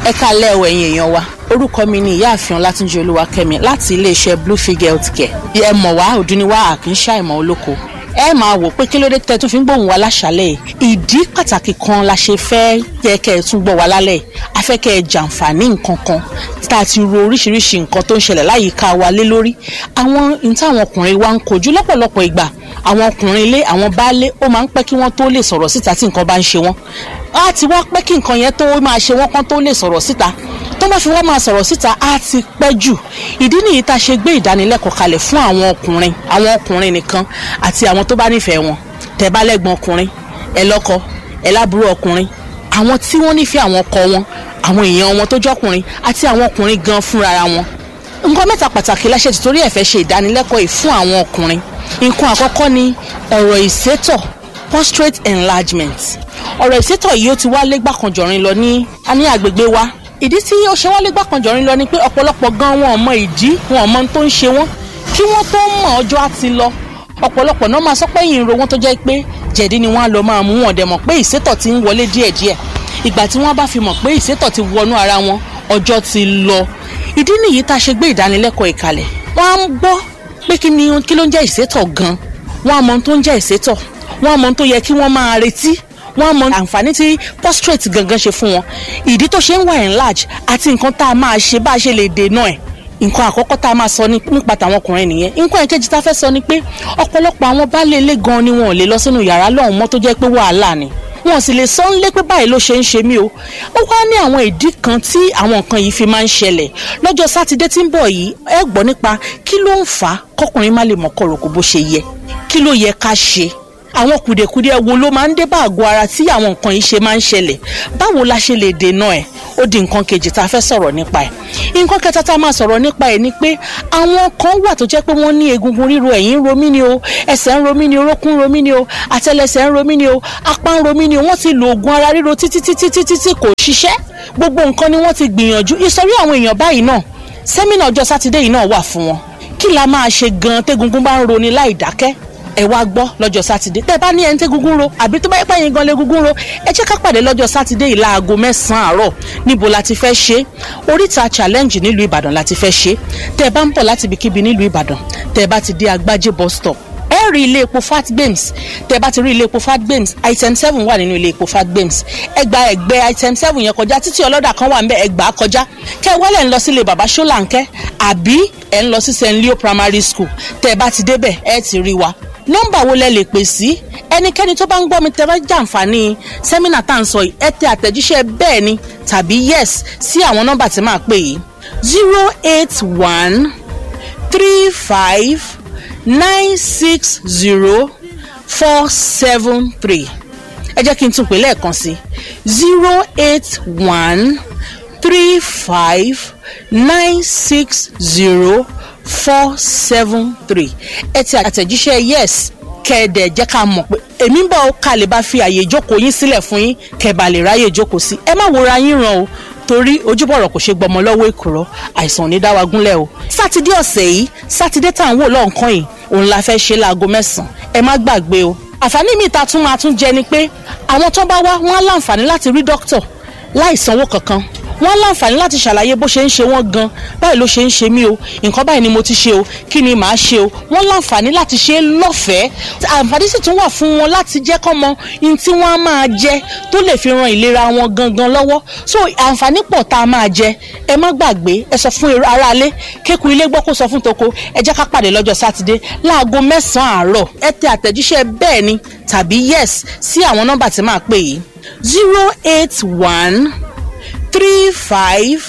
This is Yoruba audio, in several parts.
ẹ kálẹ̀ o ẹ̀yin èèyàn wa orúkọ mi ni ìyáàfin ọlátúnjí olúwakẹ́mi láti iléeṣẹ́ bluefield healthcare ẹ mọ̀ wá òdúniwá àkínṣá ìmọ̀ olóko ẹ máa wò pé kí ló dé tẹ́ tún fi ń gbóhùn wa láṣálẹ̀ yìí ìdí pàtàkì kan la ṣe fẹ́ yẹ kẹ́ ẹ tún gbọ́ wa lálẹ́ yìí a fẹ́ kẹ́ ẹ jàǹfààní nǹkan kan tá a ti ro oríṣiríṣi nǹkan tó ń ṣẹlẹ̀ láyìíká wa lé lórí àwọn n táwọn ọkùnrin wa ń kojú lọ́pọ̀lọpọ̀ ìgbà àwọn ọkùnrin ilé àwọn baálé ó máa ń pẹ́ kí wọ́n tó lè sọ̀rọ̀ síta tí nǹkan bá ń ṣe wọ́n á ti wá pẹ́ kí nǹkan yẹn tó máa ṣe wọ́n kán tó lè sọ̀rọ̀ síta tó bá fi wọ́n máa sọ̀rọ̀ síta á ti pẹ́ jù ìdí nìyí tá a ṣe gbé ìdánilẹ́kọ̀ọ́ kalẹ̀ fún àwọn ọkùnrin àwọn ọkùnrin nìkan àti àwọn tó bá nífẹ̀ẹ́ wọn tẹ́ bá lẹ́gbọ̀n ọkùnrin ẹ lọ́kọ ẹ lábúrò ọkùnrin àwọn tí wọ́n nífẹ̀ẹ́ àwọn ọkọ wọn àwọn èèyàn wọn tó jọkùnrin àti àwọn ọkùnrin gan fúnra wọn nǹkan mẹ́ta pàtàkì láṣẹ ti torí ẹ̀ fẹ́ ṣe ìdánilẹ́kọ̀ọ́ yìí fún àwọn ọkùnrin nǹkan àkọ́kọ́ ni ọ̀rọ̀ ìsétọ̀ prostate enlargement ọ̀rọ̀ ìsétọ̀ yìí ó ti wá lẹ́gbàkanjọ̀rin lọ ní a ní àgbègbè wa ìdí tí ó ṣe wá lẹ́gbàkanjọ̀rin lọ ni pé ọ̀pọ̀lọpọ̀ gan wọn ò mọ ìdí wọn ò mọ ohun tó ń ṣe wọ́n kí wọ́n tó mọ̀ ọjọ́ á ti lọ ọ̀pọ̀lọpọ̀ náà máa sọ pé yìí ń ro wọn tó jẹ́ pé jẹ̀dí ni wọ́n á lọ máa mú wọn dẹ̀ mọ̀ pé ìsétọ̀ ti ń wọlé díẹ̀díẹ̀ ìgbà tí wọ́n bá fi mọ̀ pé ìsétọ̀ ti wọnú ara wọn ọjọ́ ti lọ ìdí nìyí tá a ṣe gbé ìdánilẹ́kọ̀ọ́ ìkàlẹ̀ wọ́n á gbọ́ pé kí ni kí ló ń jẹ́ ìsétọ̀ gan wọ́n á mọ ohun tó ń jẹ́ ìsétọ̀ wọ́n á mọ ohun tó yẹ kí wọ́n máa retí wọ́n á mọ àǹfààní tí prostate gangan ṣe fún wọn ìdí tó ṣe ń wà enlarge àti nǹkan tá a máa ṣe bá a ṣe lè dènà ẹ̀ nǹkan àkọ́kọ́ tá a máa sọ nípa tàwọn ọkùnrin nìyẹn nǹkan ìkejì tá a fẹ́ sọ ni pé ọ̀pọ̀lọpọ̀ àwọn baálé ilé gan ni wọn ò lè lọ sínú yàrá lọ́hùn mọ́ tó jẹ́ pé wàhálà ni wọn sì lè sọ ń lé pé báyìí ló ṣe ń ṣe mí o ó wá ní àwọn ìdí kan tí àwọn nǹkan yìí fi máa ń ṣẹlẹ̀ lọ́jọ́ sátidé tí ń bọ̀ yìí ẹ gbọ́ nípa kí ló ń fà á kọkùnrin má lè mọ̀ kọ̀rọ̀kọ̀ bó ṣe yẹ kí ló yẹ ká ṣe àwọn kùdìẹ̀kudiẹ wo ló máa ń dé bá àgọ́ ara tí àwọn nǹkan yìí ṣe máa ń ṣẹlẹ̀ báwo la ṣe lè dènà ẹ̀ ó di nǹkan kejì tá a fẹ́ sọ̀rọ̀ nípa ẹ̀ nǹkan kẹta tá a máa sọ̀rọ̀ nípa ẹ̀ ni pé àwọn kan wà tó jẹ́ pé wọ́n ní egungun ríro ẹ̀yìn ń ro mí ni o ẹsẹ̀ ń ro mí ni orókún ń ro mí ni o àtẹlẹsẹ̀ ń ro mí ni o apá ń ro mí ni o wọ́n ti lo oògùn ara ríro títí títí títí tí kò ṣiṣẹ́ gbogbo nǹkan ni wọ́n ti gbìyànjú ìsọ̀rí àwọn èèyàn báyìí náà sẹ́mínà ọjọ́ sátidé yìí náà wà fún wọn kí la máa ṣe gan tégungun bá ń roni láì dákẹ́ ẹ wá gbọ́ lọ́jọ́ sátidé tẹ́ bá ní ẹni tẹ́ gúngún ro àbí tó bá yẹ pé yín gan lé gúngún ro ẹ jẹ́ ká pàdé lọ́jọ́ sátidé yìí láago mẹ́sàn-án àárọ̀ níbo la ti fẹ́ ṣe oríta challenge nílùú ìbàdàn la ti fẹ́ ṣe tẹ́ bá ń bọ̀ láti ibikíbi nílùú ìbàdàn tẹ́ bá ti dé agbájé bus stop ẹ rí ilé epo fatgames tẹ́ bá ti rí ilé epo fatgames item seven wà nínú ilé epo fatgames ẹ gba ẹ̀gbẹ́ item seven yẹn kọjá títí ọlọ́dà kan wà ń bẹ ẹ gbà á kọjá kẹ wọlé ń lọ sílé bàbá ṣọláńkẹ́ àbí ẹ ń lọ sí st leo primary school tẹ́ bá ti débẹ̀ ẹ ti rí wa nọ́mbà wo lẹ lè pè sí ẹnikẹ́ni tó bá ń gbọ́ mi tẹ́ bá jàǹfààní sẹ́mínà tá à ń sọ yìí ẹ tẹ àtẹ̀jíṣẹ́ bẹ́ẹ̀ ni tàbí yes sí àwọn nọ́mbà tí máa pè yìí zero eight one three five nine six zero four seven three ẹ jẹ́ kí n tún pè lẹ́ẹ̀kan sí zero eight one three five nine six zero four seven three ẹ ti àtẹ̀jíṣẹ́ yes kẹ́ẹ̀dẹ̀ jẹ́ ká mọ̀ pé èmi ń bọ̀ ká lè bá fi àyè ìjókòó yín sílẹ̀ fún yín kẹ́ẹ̀bà lè ráyè ìjókòó sí ẹ má wòra yín ràn o torí ojúbọ̀rọ̀ kò ṣe gbọmọ lọ́wọ́ èkùrọ́ àìsàn ò ní dá wa gúnlẹ̀ o sátidé ọ̀sẹ̀ yìí sátidé tá à ń wò lọ́nkàn yìí òun la fẹ́ ṣe láago mẹ́sàn-án ẹ má gbàgbé o àǹfààní mi ta tún máa tún jẹ ni pé àwọn tó bá wá wọn á láǹfààní láti rí dókítà láì sanwó kankan wọ́n láǹfààní láti ṣàlàyé bó ṣe ń ṣe wọ́n gan báyìí ló ṣe ń ṣe mí o nǹkan báyìí ni mo ti ṣe o kí ni màá ṣe o wọ́n láǹfààní láti ṣe é lọ́fẹ̀ẹ́ àǹfààní sì tún wà fún wọn láti jẹ́ kọ́ mọ ohun tí wọ́n á máa jẹ tó lè fi ran ìlera wọn gangan lọ́wọ́ so àǹfààní pọ̀ tá a máa jẹ ẹ má gbàgbé ẹ sọ fún aráalé kéku ilé gbọ́ kó sọ fún toko ẹ jẹ́ ká pàdé lọ́jọ́ sátidé láago mẹ́sàn-án àárọ̀ ẹ tẹ àtẹ̀jíṣẹ́ bẹ́ẹ̀ ni tàbí yes sí àwọn nọ́mbà tí máa pè yìí zero eight one three five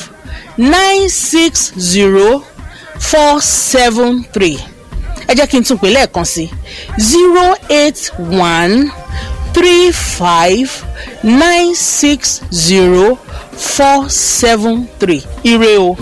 nine six zero four seven three ẹ jẹ́ kí n tún pè lẹ́ẹ̀kan sí zero eight one three five nine six zero four seven three ire o.